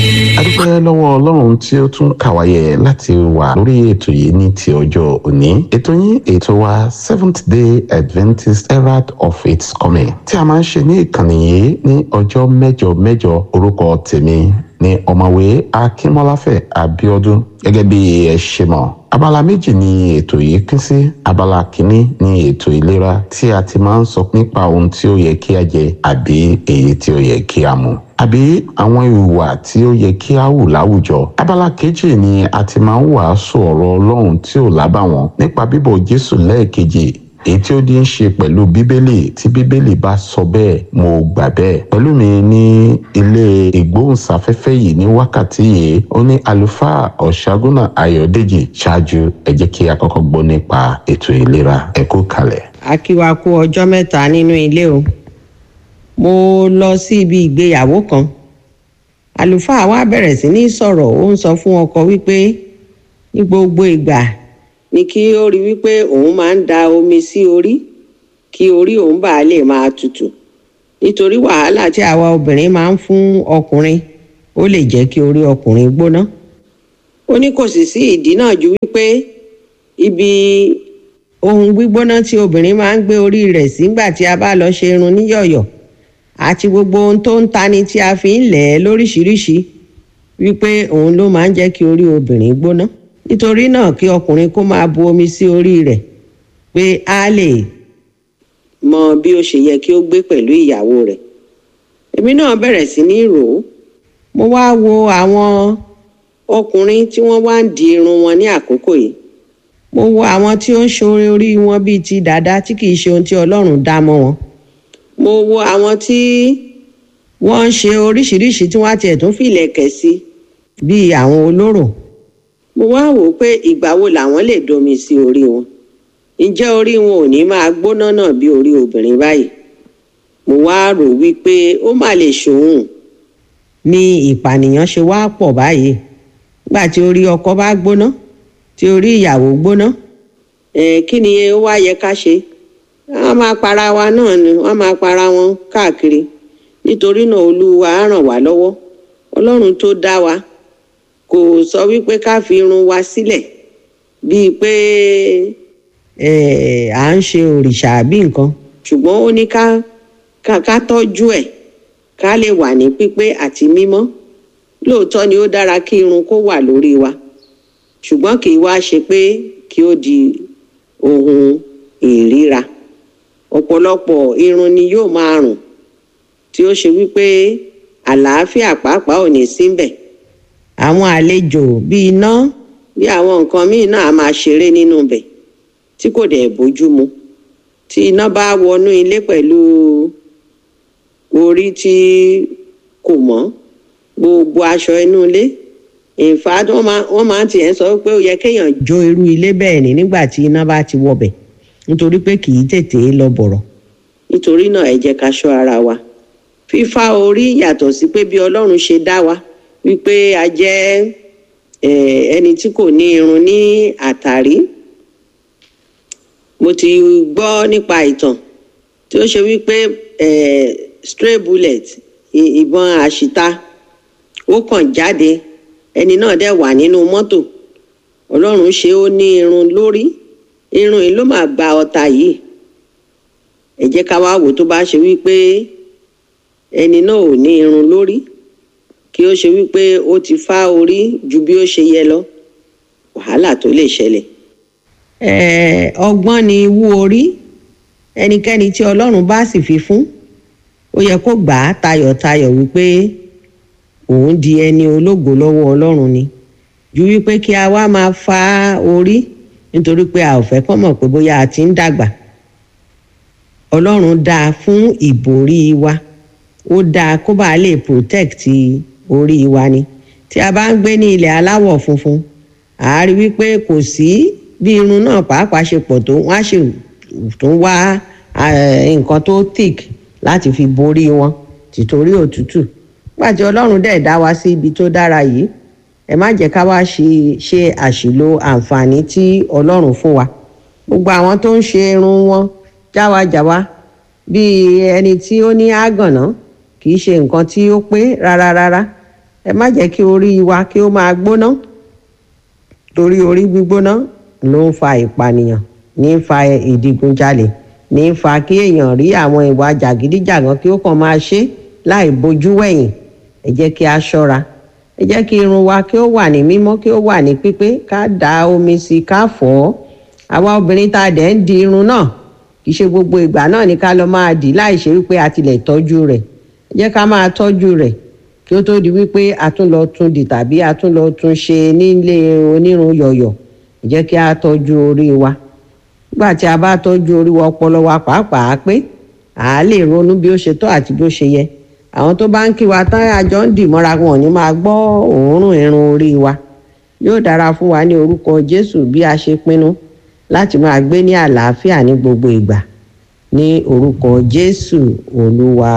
adúpẹ́ lọ́wọ́ ọlọ́run tí ó tún kàwáyé láti wà lórí ètò yìí ní ti ọjọ́ òní ètò yín ètò wa seventh day adventist herald of its coming tí a máa ń ṣe ní ìkànnì yìí ní ọjọ́ mẹ́jọ mẹ́jọ orúkọ tèmi ní ọ̀mọ̀wé akínmọ́láfẹ̀ abíọ́dún gẹ́gẹ́ bí ẹ ṣe mọ̀ abala méjì ni ètò yìí pín sí abala kínní ni ètò ìlera tí a ti máa ń sọ nípa ohun tí ó yẹ kí a jẹ àbí èyí tí ó yẹ kí a mu àbí àwọn ìhùwà tí ó yẹ kí a hù láwùjọ abala kejì ni a ti máa ń wàásù ọ̀rọ̀ ọlọ́run tí ò lábàwọ́n nípa bíbọ̀ jésù lẹ́ẹ̀kejì èyí tí ó ní í ṣe pẹ̀lú bíbélì tí bíbélì bá sọ bẹ́ẹ̀ mo gbà bẹ́ẹ̀ pẹ̀lú mi ní ilé ìgbóhùnsáfẹ́fẹ́ yìí ní wákàtí yìí ó ní àlùfáà ọ̀ṣágúnà ayọ̀dèjì ṣáájú ẹ jẹ́ kí a kọ́kọ́ gbọ́ nípa ètò ìlera ẹ kú kalẹ̀. a kí wa kú ọjọ́ mẹ́ta nínú ilé o mo lọ sí ibi ìgbéyàwó kan àlùfáà wa bẹ̀rẹ̀ sí ní sọ̀rọ̀ ó ń sọ fún ọkọ wípé ní gbogbo ìgbà ni kí ó rí wípé òun máa ń da omi sí orí kí orí òun bá lè máa tutù nítorí wàhálà tí àwa obìnrin máa ń fún ọkùnrin ó lè jẹ́ kí orí ọkùnrin gbóná ó ní kò sì sí ìdí náà ju wípé ibi ohun gbígbóná tí obìnrin máa ń gbé orí rẹ̀ sígbà tí a bá lọ ṣe irun níyọ̀yọ̀ àti gbogbo ohun tó ń tani tí a fi ń lẹ̀ ẹ́ lóríṣiríṣi wípé òun ló máa ń jẹ́ kí orí obìnrin gbóná nítorí náà kí ọkùnrin kó máa bu omi sí orí rẹ̀ pé a lè mọ bí ó ṣe yẹ kí ó gbé pẹ̀lú ìyàwó rẹ̀ èmi náà bẹ̀rẹ̀ sí ní rò ó mo wá wo àwọn ọkùnrin tí wọ́n wá ń di irun wọn ní àkókò yìí mo wo àwọn tí ó ń ṣoore orí wọn bíi ti dàda tí kìí ṣe ohun tí ọlọ́run dá mọ́ wọn mo wo àwọn tí wọ́n ń ṣe oríṣiríṣi tí wọ́n á tiẹ̀ tún fìlẹ̀kẹ̀ sí bíi àwọn olóró mo wá wò ó pé ìgbà wo làwọn lè domi sí orí wọn ǹjẹ́ orí wọn ò ní máa gbóná náà bí orí obìnrin báyìí mo wá rò wípé ó má lè ṣòun ní ìpànìyàn ṣe wá pọ̀ báyìí nígbà tí orí ọkọ bá gbóná tí orí ìyàwó gbóná ẹ kí ni ó wá yẹ ká ṣe wọn máa para wa náà ni wọn máa para wọn káàkiri nítorí náà olúwa á ràn wá lọ́wọ́ ọlọ́run tó dá wa kò sọ wípé ká fi irun wa sílẹ̀ bíi pé à ń ṣe òrìṣà àbí nǹkan ṣùgbọ́n ó ní ká ká tọ́jú ẹ̀ ká lè wà ní pípé àti mímọ́ lóòótọ́ ni ó dára kí irun kó wà lórí wa ṣùgbọ́n kì í wá ṣe pé kí ó di ohun ìríra ọ̀pọ̀lọpọ̀ irun ni yóò máa rùn tí ó ṣe wípé àlàáfíà pàápàá ò ní síbẹ̀ àwọn àlejò bíi iná bí àwọn nǹkan míì náà á máa ṣeré nínú ibẹ̀ tí kò dẹ̀ bójú mu tí iná bá wọnú ilé pẹ̀lú orí tí kò mọ́ gbogbo aṣọ inú ilé in fact wọ́n máa wọ́n máa tiẹ̀ sọ pé ó yẹ kéèyàn jó irú ilé bẹ́ẹ̀ ni nígbà tí iná bá ti wọbẹ̀ nítorí pé kì í tètè lọ bọ̀rọ̀ nítorí náà ẹ jẹ́ ká ṣọ́ ara wa fífá orí yàtọ̀ sí pé bí ọlọ́run ṣe dá wa wípé a jẹ́ ẹni tí kò ní irun ní àtàrí mo ti gbọ́ nípa ìtàn tí ó ṣe wípé stray bullet ìbọn àṣìta ó kàn jáde ẹni náà dẹ̀ wà nínú mọ́tò ọlọ́run ṣe ó ní irun lórí irun yìí ló máa gba ọta yìí ẹ jẹ́ ká wá wò tó bá ṣe wípé ẹni náà ò ní irun lórí kí ó ṣe wípé ó ti fá orí ju bí ó ṣe yẹ lọ wàhálà tó lè ṣẹlẹ̀. ọgbọ́n ni wú orí ẹnikẹ́ni tí ọlọ́run bá sì fi fún ó yẹ kó gbà á tayọ̀tayọ̀ wípé òun di ẹni ológo lọ́wọ́ ọlọ́run ni ju wípé kí a wá máa fa orí nítorí pé a ò fẹ́ kọ́ mọ̀ pé bóyá a ti ń dàgbà ọlọ́run dáa fún ìborí wa ó dáa kó bàa lè protect orí wa ni tí a bá ń gbé ní ilẹ̀ aláwọ̀ funfun à á rí wípé kò sí bí irun náà pàápàá ṣe pọ̀ tó wọ́n á ṣe tún wá nǹkan tó thick láti fi borí wọn tìtorí òtútù pàtí ọlọ́run dẹ̀ dá wa sí ibi tó dára yìí ẹ má jẹ́ ká wá ṣe ṣe àṣìlò àǹfààní tí ọlọ́run fún wa gbogbo àwọn tó ń ṣe irun wọn jáwajàwa bíi ẹni tí ó ní àgànná kì í ṣe nǹkan tí ó pé rárá rárá ẹ má jẹ́ kí orí wa kí ó máa gbóná torí orí gbígbóná ló ń fa ìpànìyàn ní fa ìdigunjalè ní fa kí èèyàn rí àwọn ìwà jàgídíjàgan kí ó kàn máa ṣe láì bojú wẹ̀yìn ẹ jẹ́ kí a ṣọ́ra ẹ jẹ́ kí irun wa kí ó wà ní mímọ́ kí ó wà ní pípé ká da omi sí i ká fọ̀ ọ́ àwa obìnrin tá a dẹ̀ ń di irun náà kì í ṣe gbogbo ìgbà náà ni ká lọ máa dì í láì ṣe wípé a tilẹ̀ tọ́jú rẹ̀ ẹ jẹ́ ká máa tọ́jú rẹ̀ kí ó tó di wípé a tún lọ tún dì tàbí a tún lọ tún ṣe nílé onírun yọ̀yọ̀ ẹ jẹ́ kí a tọ́jú orí wa nígbà tí a bá tọ́jú orí wa ọpọlọ wa pàápàá pé à á lè ronú bí ó ṣe tọ́ àti bí ó ṣe yẹ àwọn tó bá ń kí wa tán àjọ ń dì mọ́ra wọn ò ní máa gbọ́ òórùn irun orí wa yóò dára fún wa ní orúkọ Jésù bí a ṣe pinnu láti máa gbé ní àlàáfíà ní gbogbo ìgbà ní orúkọ Jésù Olúwa